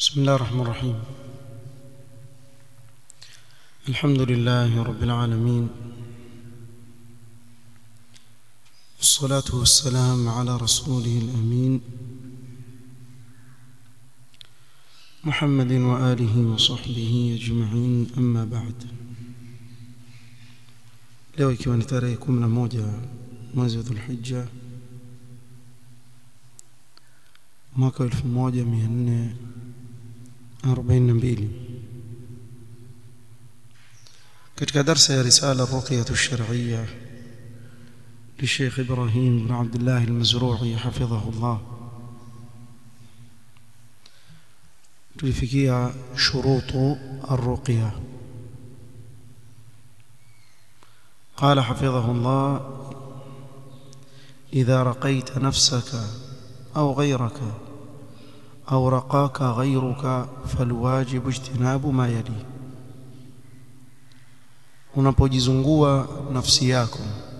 بسم الله الرحمن الرحيم الحمد لله رب العالمين والصلاة والسلام على رسوله الأمين محمد وآله وصحبه أجمعين أما بعد leo ikiwa ni tarehe 11 mwezi wa Dhulhijja mwaka 1442 katika darsa ya risala الرقية الشرعية للشيخ إبراهيم بن عبد الله المزروعي حفظه الله tulifikia shurutu الرقية قال حفظه الله إذا رقيت نفسك أو غيرك أو رقاك غيرك فالواجب اجتناب ما يلي unapojizungua nafsi yako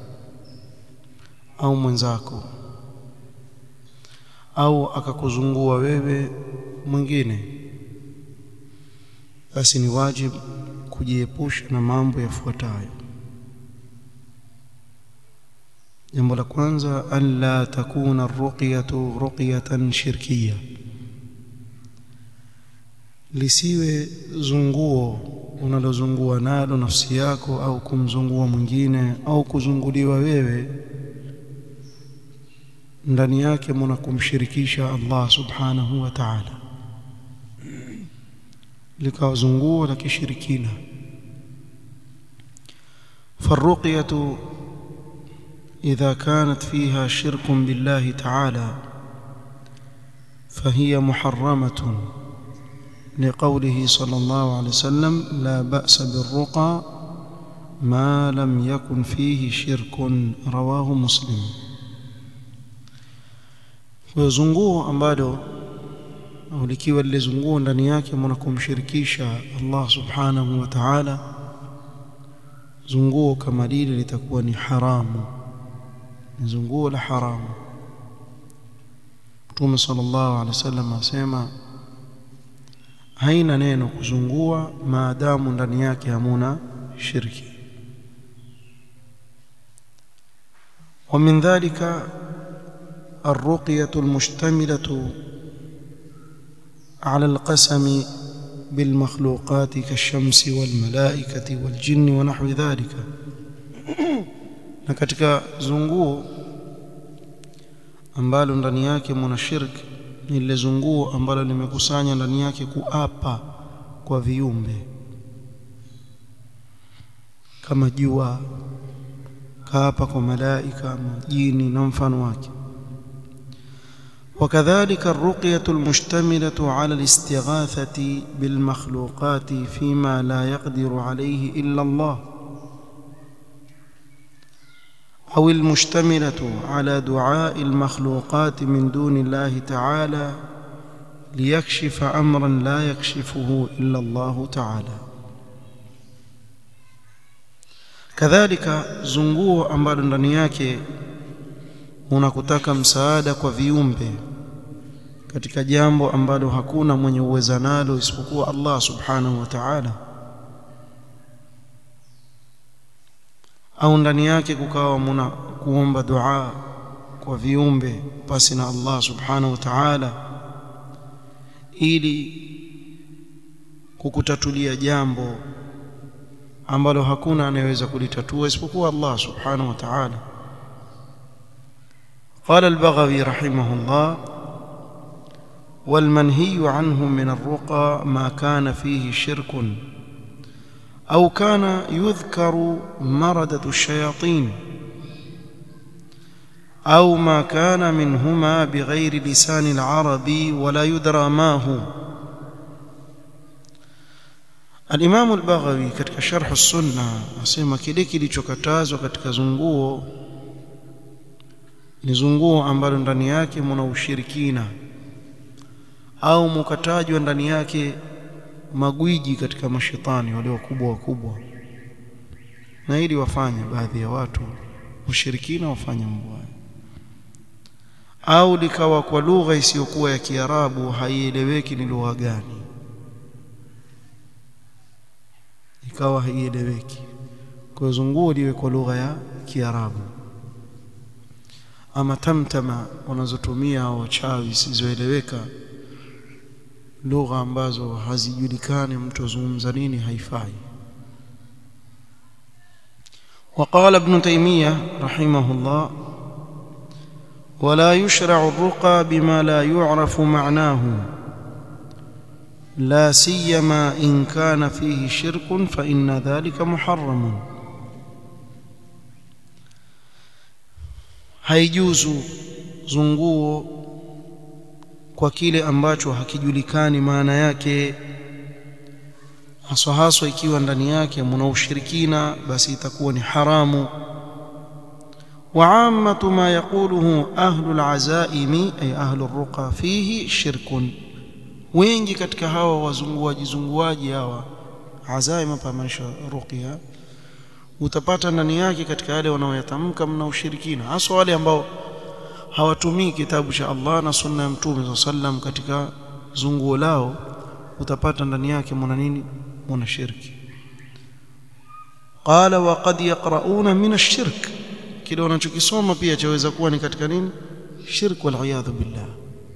au mwenzako au akakuzungua wewe mwingine basi ni wajibu kujiepusha na mambo yafuatayo jambo la kwanza alla takuna arruqyatu ruqyatan shirkiya lisiwe zunguo unalozungua nalo nafsi yako au kumzungua mwingine au kuzunguliwa wewe ndani yake mna kumshirikisha Allah subhanahu wa ta'ala likawa zunguo la kishirikina فالرقيه إذا كانت فيها شرك بالله تعالى فهي محرمة لقوله صلى الله عليه وسلم لا بأس بالرقى ما لم يكن فيه شرك رواه مسلم ويزunguo ambalo au likiwa lile zunguo ndani yake mnakumshirikisha Allah subhanahu wa ta'ala zunguo kama lile litakuwa ni haramu ni zunguo la haramu Mtume sallallahu alaihi wasallam asema haina neno kuzungua maadamu ndani yake hamuna shirki ومن ذلك الرقية المشتملة على القسم بالمخلوقات كالشمس والملائكة والجن ونحو ذلك na katika zunguo ambalo ndani yake mna shirki ni lile zunguo ambalo limekusanya ndani yake kuapa kwa viumbe kama jua kaapa kwa malaika majini na mfano wake وكذلك الرقية المشتملة على الاستغاثة بالمخلوقات فيما لا يقدر عليه إلا الله أو المشتملة على دعاء المخلوقات من دون الله تعالى ليكشف أمرا لا يكشفه إلا الله تعالى kadhalika zunguo ambalo ndani yake unakutaka msaada kwa viumbe katika jambo ambalo hakuna mwenye uweza nalo isipokuwa Allah subhanahu wa ta'ala au ndani yake kukawa muna kuomba dua kwa viumbe pasi na Allah subhanahu wa ta'ala ili kukutatulia jambo ambalo hakuna anayeweza kulitatua isipokuwa Allah subhanahu wa ta'ala قال البغوي رحمه الله والمنهي عنه من الرقى ما كان فيه شرك أو كان يذكر مردة الشياطين أو ما كان منهما بغير لسان العرب ولا يدرى ما هو الإمام البغوي katika sharh السنة asema kile kilichokatazwa katika zunguo ni zunguo ambalo ndani yake mna ushirikina au mukatajwa ndani yake magwiji katika mashetani wale wakubwa wakubwa na ili wafanye baadhi ya watu ushirikina wafanye mambo au likawa kwa lugha isiyokuwa ya Kiarabu haieleweki ni lugha gani ikawa haieleweki kwa zunguo liwe kwa lugha ya Kiarabu ama tamtama wanazotumia wachawi zisizoeleweka lugha ambazo hazijulikani mtu azungumza nini haifai وقال ابن تيمية رحمه الله ولا يشرع الرقى بما لا يعرف معناه لا سيما إن كان فيه شرك فإن ذلك محرم haijuzu zunguo kwa kile ambacho hakijulikani maana yake haswa haswa ikiwa ndani yake mna ushirikina basi itakuwa ni haramu وعامة ما يقوله أهل العزائم أي أهل الرقى فيه شرك wengi katika hawa wazunguaji zunguaji hawa azaim hapa maanisha ruqya utapata ndani yake katika yale wanaoyatamka mna ushirikina hasa wale ambao hawatumii kitabu cha Allah na sunna ya mtume sallam katika zunguo lao utapata ndani yake mna nini mna shirki qala wa qad yaqrauna min ash-shirk kile wanachokisoma pia chaweza kuwa ni katika nini shirk wal iyadhu billah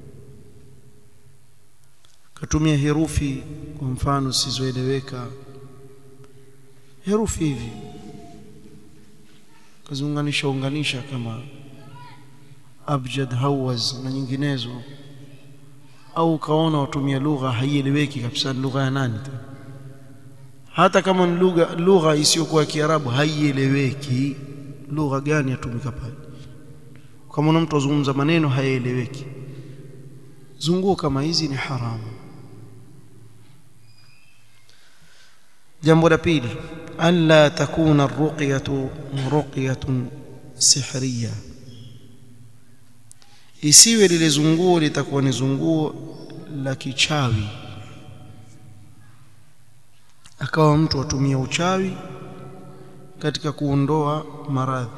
katumia herufi kwa mfano zisizoeleweka herufi hivi kaziunganisha unganisha kama abjad hawaz na nyinginezo au kaona watumia lugha haieleweki kabisa lugha ya nani hata kama ni lugha lugha isiyokuwa kiarabu haieleweki lugha gani yatumika pale kama una mtu azungumza maneno hayaeleweki zunguo kama hizi ni haramu jambo la pili alla takuna ruqyatu ruqyatun sihriya isiwe lile zunguo litakuwa ni zunguo la kichawi akawa mtu atumia uchawi katika kuondoa maradhi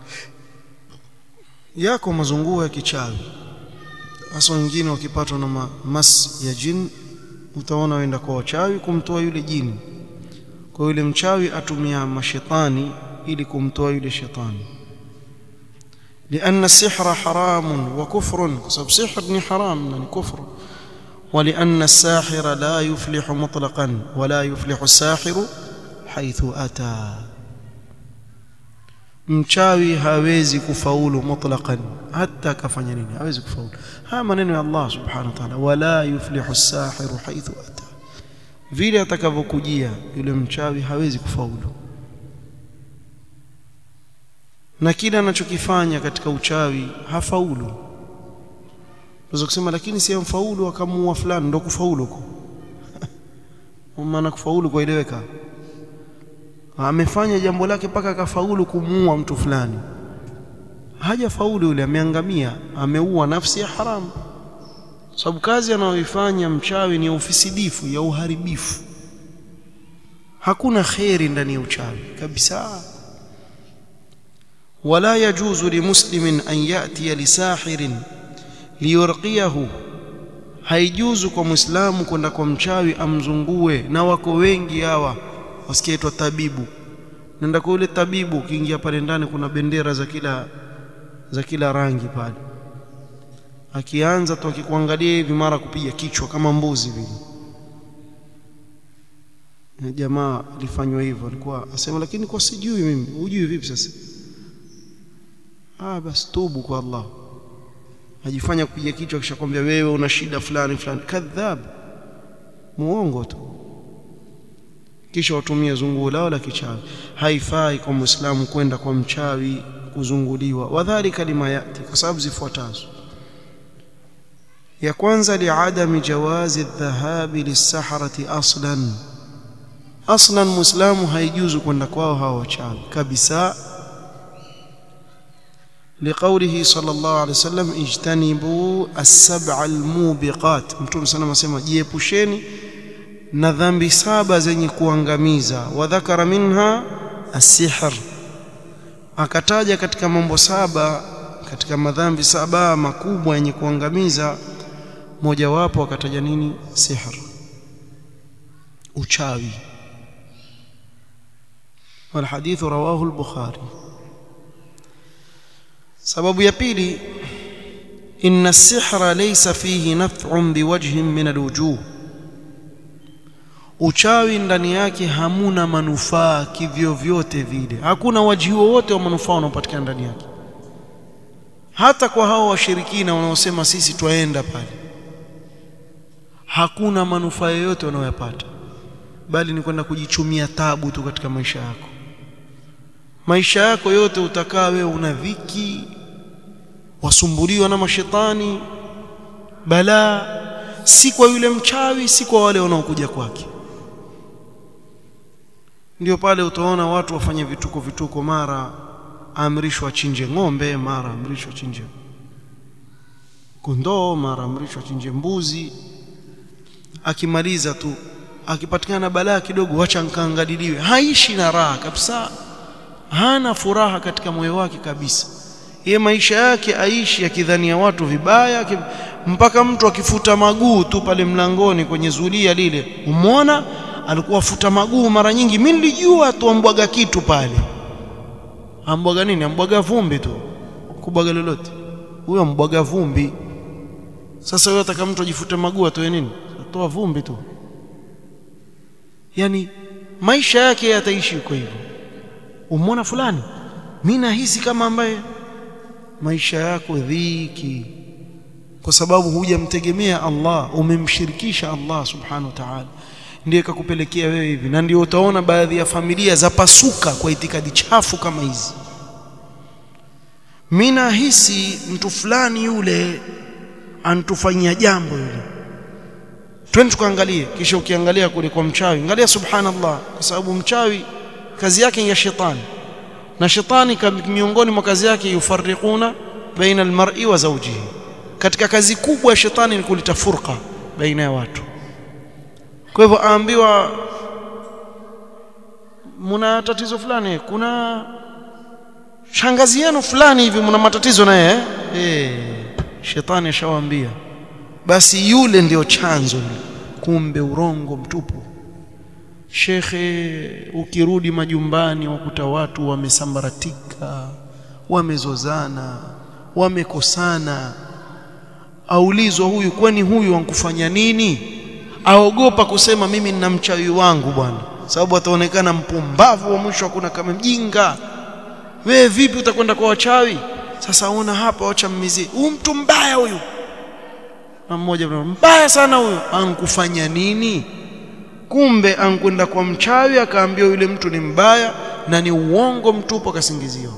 yako mazunguo ya kichawi hasa wengine wakipatwa na mas ya jin utaona waenda kwa wachawi kumtoa yule jini kwa yule mchawi atumia mashetani ili kumtoa yule shetani لأن السحر حرام وكفر بسبب سحر حرام يعني كفر ولأن الساحر لا يفلح مطلقا ولا يفلح الساحر حيث أتى mchawi hawezi kufaulu mutlaqan hata kafanya nini hawezi kufaulu haya maneno ya Allah subhanahu wa ta'ala wala yuflihu as-sahiru haythu ata vile atakavyokujia yule mchawi hawezi kufaulu na kile anachokifanya katika uchawi hafaulu unaweza kusema lakini si mfaulu akamuua fulani ndo kufaulu huko maana kufaulu kueleweka amefanya jambo lake mpaka akafaulu kumuua mtu fulani hajafaulu yule ameangamia ameua nafsi ya haramu sababu kazi anayoifanya mchawi ni ya ufisidifu ya uharibifu hakuna kheri ndani ya uchawi kabisa wala yajuzu limuslimin an yatiya lisahirin liyurqiyahu haijuzu kwa muislamu kwenda kwa mchawi amzungue na wako wengi hawa wasikietwa tabibu nenda kwa yule tabibu ukiingia pale ndani kuna bendera za kila za kila rangi pale akianza tu akikuangalia hivi mara kupiga kichwa kama mbuzi vile jamaa alifanywa hivyo alikuwa asema lakini kwa sijui mimi hujui vipi sasa ah basi tubu kwa Allah ajifanya kupiga kichwa kisha kwambia wewe una shida fulani fulani kadhab muongo tu kisha watumie zunguo lao la kichawi haifai kwa muislamu kwenda kwa mchawi kuzunguliwa wadhalika lima yati kwa sababu zifuatazo ya kwanza liadami jawazi dhahabi lisaharati aslan aslan muislamu haijuzu kwenda kwao hawa wachawi kabisa لقوله صلى الله عليه وسلم اجتنبوا السبع الموبقات mtume sana anasema jiepusheni na dhambi saba zenye kuangamiza wadhakara minha asihr akataja katika mambo saba katika madhambi saba makubwa yenye kuangamiza mojawapo akataja nini sihr uchawi والحديث رواه البخاري سبب ya pili إن السحر ليس فيه نفع بوجه من الوجوه uchawi ndani yake hamuna manufaa kivyo vyote vile hakuna wajihi wowote wa manufaa unaopatikana ndani yake hata kwa hao washirikina wanaosema sisi twaenda pale hakuna manufaa yoyote wanayoyapata bali ni kwenda kujichumia tabu tu katika maisha yako maisha yako yote utakaa wewe una dhiki wasumbuliwa na mashetani balaa si kwa yule mchawi si kwa wale wanaokuja kwake ndio pale utaona watu wafanye vituko vituko mara amrishwa achinje ng'ombe mara amrishwa achinje kondoo mara amrishwa achinje mbuzi akimaliza tu akipatikana balaa kidogo wacha nkaangaliliwe haishi na raha kabisa hana furaha katika moyo wake kabisa ye maisha yake aishi akidhania watu vibaya ki... mpaka mtu akifuta maguu tu pale mlangoni kwenye zulia lile umwona alikuwa afuta maguu mara nyingi mimi nilijua tu ambwaga kitu pale ambwaga nini ambwaga vumbi tu kubwaga lolote huyo ambwaga vumbi sasa wewe ataka mtu ajifute maguu atoe nini atoa vumbi tu yani maisha yake yataishi kwa hivyo umwona fulani mimi nahisi kama ambaye maisha yako dhiki kwa sababu hujamtegemea Allah umemshirikisha Allah subhanahu wa ta'ala ndiye kakupelekea wewe hivi na ndio utaona baadhi ya familia za pasuka kwa itikadi chafu kama hizi mimi nahisi mtu fulani yule antufanyia jambo yule twende tukaangalie kisha ukiangalia kule kwa mchawi angalia subhanallah kwa sababu mchawi kazi yake ya shetani na shetani miongoni mwa kazi yake yufarriquna baina almar'i wa zawjihi katika kazi kubwa ya shetani ni kuleta furqa baina ya watu kwa hivyo aambiwa mna tatizo fulani kuna shangazi yenu fulani hivi mna matatizo naye eh hey, shetani ashawaambia basi yule ndio chanzo kumbe urongo mtupu shekhe ukirudi majumbani wakuta watu wamesambaratika wamezozana wamekosana aulizwa huyu kwani huyu wankufanya nini aogopa kusema mimi nina mchawi wangu bwana sababu ataonekana mpumbavu wa mwisho hakuna kama mjinga wewe vipi utakwenda kwa wachawi sasa una hapa wacha mmizie huyu mtu mbaya huyu na mmoja mbaya sana huyu ankufanya nini kumbe ankwenda kwa mchawi akaambiwa yule mtu ni mbaya na ni uongo mtupu akasingiziwa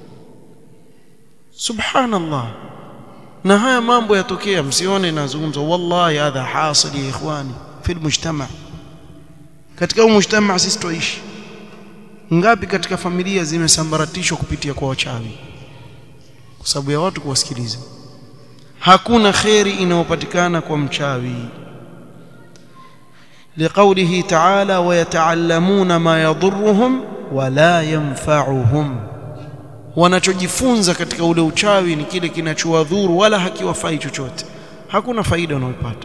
subhanallah na haya mambo yatokea msione nazungumza wallahi hadha hasil ya ikhwani fi mujtama katika huu mujtama sisi tuishi ngapi katika familia zimesambaratishwa kupitia kwa wachawi kwa sababu ya watu kuwasikiliza hakuna kheri inayopatikana kwa mchawi لقوله تعالى ويتعلمون ما يضرهم ولا ينفعهم wanachojifunza katika ule uchawi ni kile kinachowadhuru wala hakiwafai chochote hakuna faida wanayopata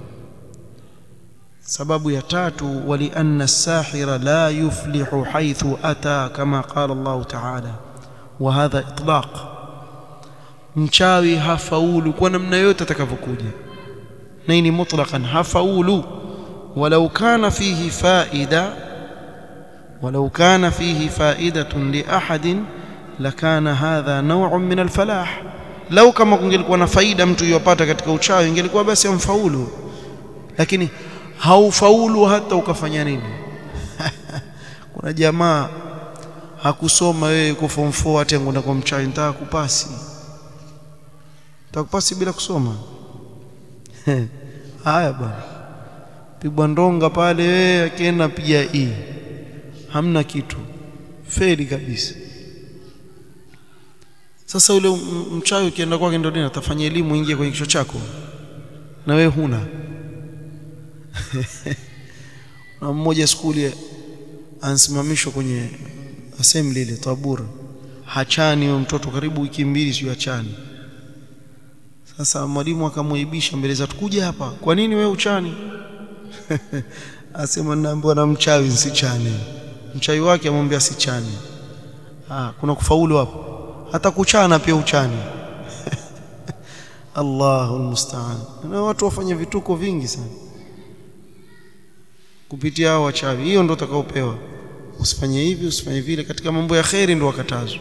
sababu ya tatu walianna as-sahira la yuflihu haythu ata kama qala Allah ta'ala wa hadha itlaq mchawi hafaulu kwa namna yote atakavyokuja na hii ni mutlaqan hafaulu ولو كان فيه فائدة ولو كان فيه فائدة لأحد لكان هذا نوع من الفلاح لو kama kungelikuwa na faida mtu yopata katika uchawi ingelikuwa basi amfaulu lakini haufaulu hata ukafanya nini kuna jamaa hakusoma wewe kwa form 4 hata ngenda kwa mchawi nitaka kupasi nitakupasi bila kusoma haya bwana pigwa ndonga pale wewe akienda piga e hamna kitu feli kabisa sasa ule mchawi ukienda kwake ndio nini atafanya elimu ingie kwenye kichwa chako na wewe huna na mmoja skuli ansimamishwa kwenye assembly ile tabura hachani huyo mtoto karibu wiki mbili sio hachani sasa mwalimu akamwaibisha mbele za tukuja hapa kwa nini wewe uchani asema naambiwa na mchawi nsichane mchawi wake amwambia sichane ah kuna kufaulu hapo hata kuchana pia uchani Allahu musta'an na watu wafanye vituko vingi sana kupitia hao wachawi hiyo ndio utakaopewa usifanye hivi usifanye vile katika mambo ya khairi ndio wakatazwa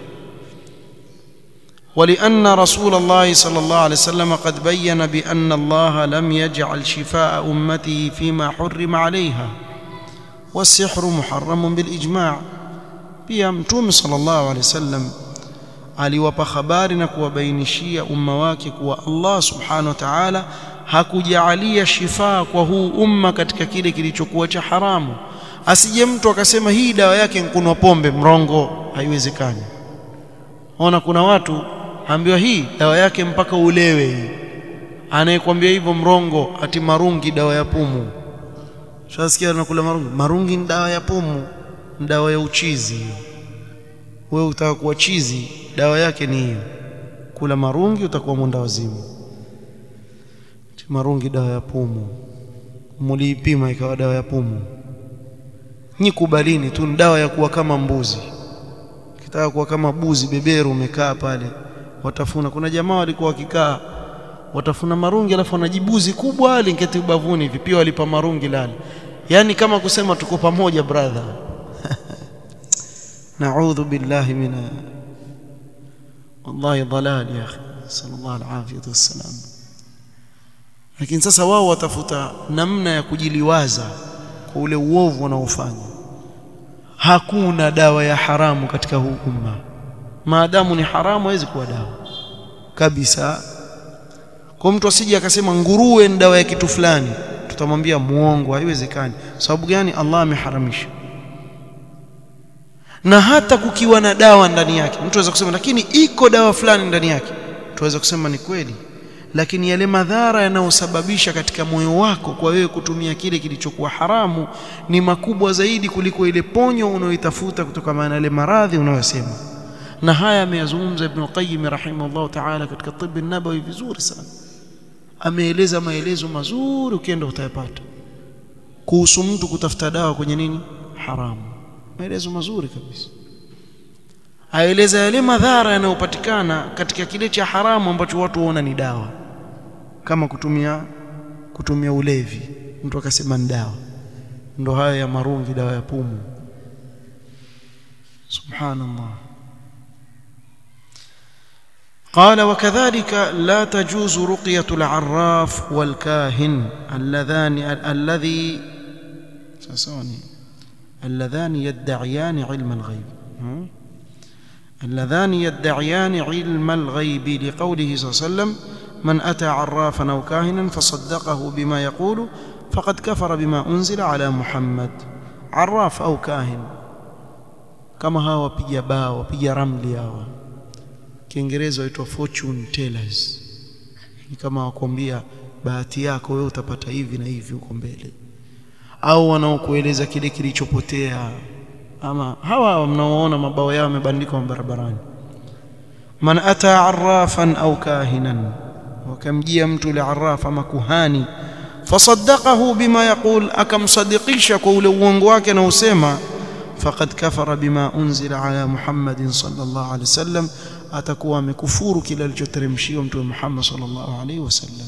ولأن رسول الله صلى الله عليه وسلم قد بين بأن الله لم يجعل شفاء أمته فيما حرم عليها والسحر محرم بالإجماع pia mtume sallallahu alaihi wasallam aliwapa habari na kuwabainishia umma wake kuwa Allah subhanahu wa ta'ala hakujaalia shifaa kwa huu umma katika kile kilichokuwa cha haramu asije mtu akasema hii dawa yake nkunwa pombe mrongo haiwezekani ona kuna watu ambiwa hii dawa yake mpaka ulewe hii anayekwambia hivyo mrongo ati marungi dawa ya pumu shasikia anakula marungi marungi ni dawa ya pumu ni dawa ya uchizi wewe utaka kuwa chizi dawa yake ni hiyo kula marungi utakuwa mwenda wazimu marungi dawa ya pumu muliipima ikawa dawa ya pumu nyi kubalini tu ni dawa ya kuwa kama mbuzi kitaka kuwa kama buzi beberu umekaa pale watafuna kuna jamaa walikuwa wakikaa watafuna marungi alafu wanajibuzi kubwa linketi ubavuni hivi pia walipa marungi lale yani kama kusema tuko pamoja brother نعوذ بالله من والله ضلال يا اخي صلى الله العافيه والسلام lakini sasa wao watafuta namna ya kujiliwaza kwa ule uovu wanaofanya hakuna dawa ya haramu katika huu umma maadamu ni haramu haiwezi kuwa dawa kabisa kwa mtu asije akasema nguruwe ni dawa ya kitu fulani tutamwambia muongo haiwezekani sababu gani Allah ameharamisha na hata kukiwa na dawa ndani yake mtu aweza kusema lakini iko dawa fulani ndani yake tuweza kusema ni kweli lakini yale madhara yanayosababisha katika moyo wako kwa wewe kutumia kile kilichokuwa haramu ni makubwa zaidi kuliko ile ponyo unayoitafuta kutokana na yale maradhi unayosema na haya ameyazungumza Ibn Qayyim rahimahullah ta'ala katika tibb an-nabawi vizuri sana ameeleza maelezo mazuri ukienda utayapata kuhusu mtu kutafuta dawa kwenye nini haramu maelezo mazuri kabisa aeleza yale madhara yanayopatikana katika kile cha haramu ambacho watu waona ni dawa kama kutumia kutumia ulevi mtu akasema ni dawa ndo haya ya marungi dawa ya pumu subhanallah قال وكذلك لا تجوز رقية العراف والكاهن اللذان الذي ساسوني اللذان يدعيان علم الغيب اللذان يدعيان علم الغيب لقوله صلى الله عليه وسلم من أتى عرافا أو كاهنا فصدقه بما يقول فقد كفر بما أنزل على محمد عراف أو كاهن كما هو وبيجا با وبيجا رملي هوا kiingereza waitwa fortune tellers ni kama wakwambia bahati yako wewe utapata hivi na hivi huko mbele au wanaokueleza kile kilichopotea ama hawa mnaoona mabao yao yamebandikwa barabarani man ata arrafan au kahinan wakamjia mtu ule arraf ama kuhani fasaddaqahu bima yaqul akamsadikisha kwa ule uongo wake na usema faqad kafara bima unzila ala muhammadin sallallahu alaihi wasallam atakuwa amekufuru kile alichoteremshiwa mtume Muhammad sallallahu alaihi wasallam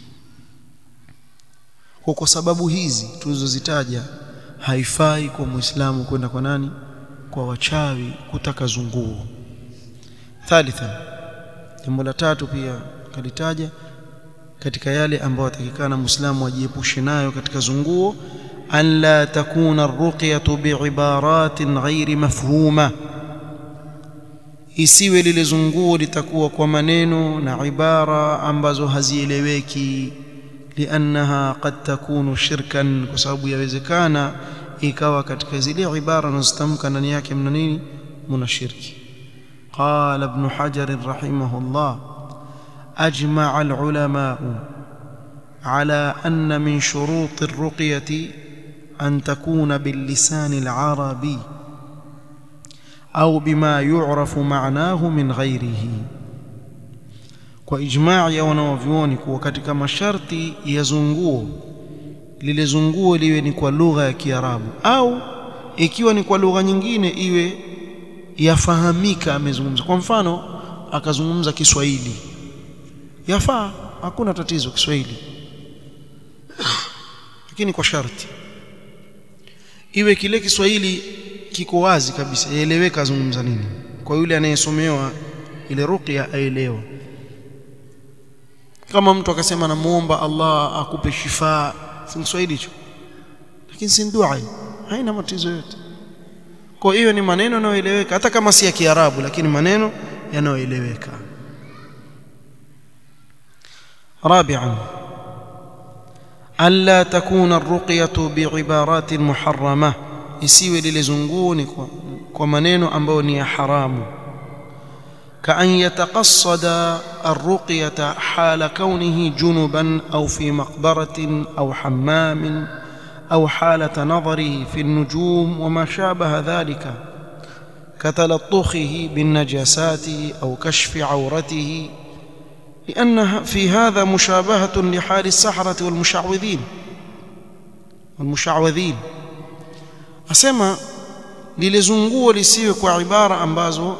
kwa kwa sababu hizi tulizozitaja haifai kwa muislamu kwenda kwa nani kwa wachawi kutaka zunguo thalitha jambo la tatu pia kalitaja katika yale ambayo atakikana muislamu ajiepushe nayo katika zunguo an la takuna arruqyatu biibaratin ghairi mafhuma isiwe lile zunguo litakuwa kwa maneno na ibara ambazo hazieleweki liannaha qad takunu shirkan kwa sababu yawezekana ikawa katika zile ibara nazotamka ndani yake mna nini mna shirki qala ibn hajar rahimahullah ajma'a al-ulama على أن من شروط الرقية أن تكون باللسان العربي أو بما يعرف معناه من غيره kwa ijmaa ya wanawavyuoni kuwa katika masharti ya zunguo lile zunguo liwe ni kwa lugha ya Kiarabu au ikiwa ni kwa lugha nyingine iwe yafahamika amezungumza kwa mfano akazungumza Kiswahili yafaa hakuna tatizo Kiswahili lakini kwa sharti iwe kile Kiswahili kiko wazi kabisa yaeleweka azungumza nini kwa yule anayesomewa ile ruqya aelewa kama mtu akasema namuomba Allah akupe shifa si Kiswahili hicho lakini si dua haina matatizo yote kwa hiyo ni maneno yanayoeleweka hata kama si ya Kiarabu lakini maneno yanayoeleweka رابعا ألا تكون الرقية بعبارات محرمة isiwe lile zunguni kwa, kwa maneno ambayo ni ya haramu كأن يتقصد الرقية حال كونه جنبا أو في مقبرة أو حمام أو حالة نظره في النجوم وما شابه ذلك كتلطخه بالنجاسات أو كشف عورته لأن في هذا مشابهة لحال السحرة والمشعوذين والمشعوذين أسمى للزنقو لسيوك وعبارة أنبازو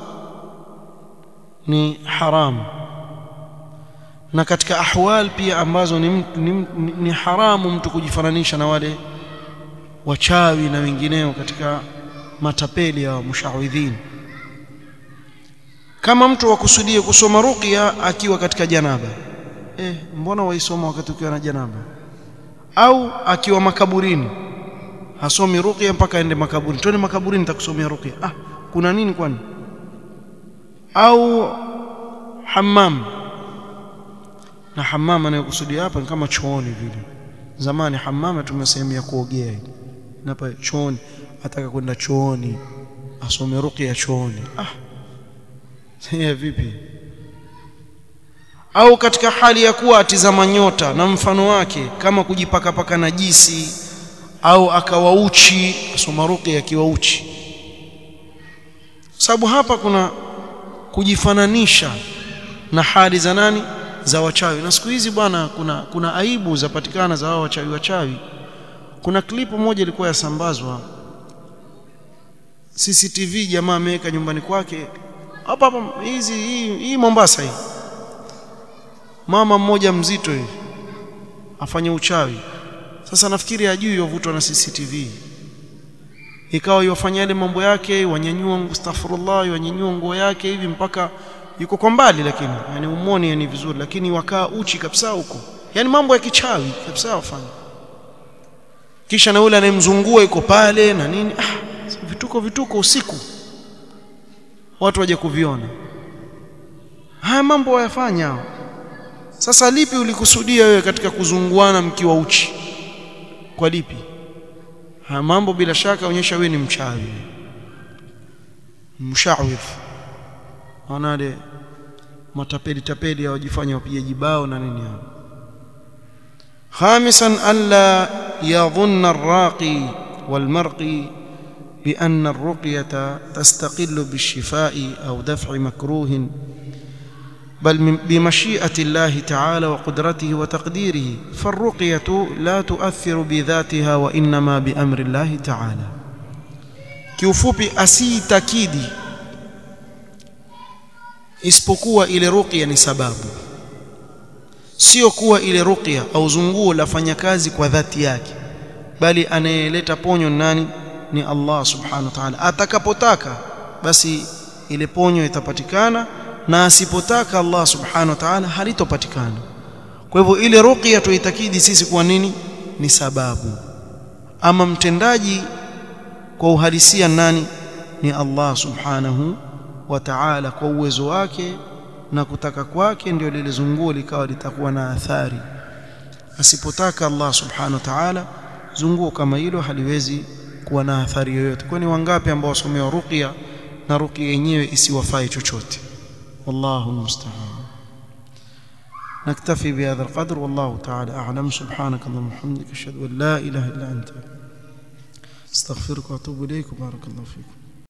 ni haramu na katika ahwal pia ambazo ni, ni, ni haramu mtu kujifananisha na wale wachawi na wengineo katika matapeli ya mushawidhin kama mtu wakusudie kusoma ruqya akiwa katika janaba eh mbona waisoma wakati ukiwa na janaba au akiwa makaburini hasomi ruqya mpaka aende makaburini twende makaburini nitakusomea ruqya ah kuna nini kwani au hammam na hammam anayokusudia hapa ni kama chooni vile zamani hammam tumia sehemu ya kuogea na hapa chooni ataka kwenda chooni asome ruqya chooni ah sasa vipi au katika hali ya kuwa atizama nyota na mfano wake kama kujipaka paka najisi au akawa uchi asoma ruqya akiwa uchi sababu hapa kuna kujifananisha na hali za nani za wachawi na siku hizi bwana kuna kuna aibu zapatikana za hao wachawi wachawi kuna klipu moja ilikuwa yasambazwa CCTV jamaa ameweka nyumbani kwake hapa hapa hizi hii, hii Mombasa hii mama mmoja mzito hivi afanye uchawi sasa nafikiri ajui yovutwa na CCTV ikawa yofanya yale mambo yake wanyanyua astaghfirullah wanyanyua nguo yake hivi mpaka yuko kwa mbali lakini yani umoni yani vizuri lakini wakaa uchi kabisa huko yani mambo ya kichawi kabisa wafanya kisha na yule anayemzungua yuko pale na nini ah, vituko vituko usiku watu waje kuviona haya mambo wayafanya sasa lipi ulikusudia wewe katika kuzunguana mkiwa uchi kwa lipi haya mambo bila shaka onyesha wewe ni mchawi mshawif wanale matapeli tapeli hawajifanya wapigaji bao na nini hao خامسا ألا يظن الراقي والمرقي بأن الرقية تستقل بالشفاء أو دفع مكروه بل بمشيئة الله تعالى وقدرته وتقديره فالرقية لا تؤثر بذاتها وإنما بأمر الله تعالى kiufupi asiitakidi isipokuwa ile ruqya ni sababu sio kuwa ile ruqya au zunguo lafanya kazi kwa dhati yake bali anayeleta ponyo nani ni Allah subhanahu wa ta'ala atakapotaka basi ile ponyo itapatikana na asipotaka Allah subhanahu wa ta'ala halitopatikana kwa hivyo ile ruqya tuitakidi sisi kwa nini ni sababu ama mtendaji kwa uhalisia nani ni Allah subhanahu wa ta'ala kwa uwezo wake na kutaka kwake ndio lile zunguo likawa litakuwa na athari asipotaka Allah subhanahu wa ta'ala zunguo kama hilo haliwezi kuwa na athari yoyote kwani wangapi ambao wasomewa ruqya na ruqya yenyewe isiwafai chochote والله المستعان نكتفي بهذا القدر والله تعالى أعلم سبحانك اللهم وبحمدك أشهد أن لا إله إلا أنت استغفرك وأتوب إليك وبارك الله فيكم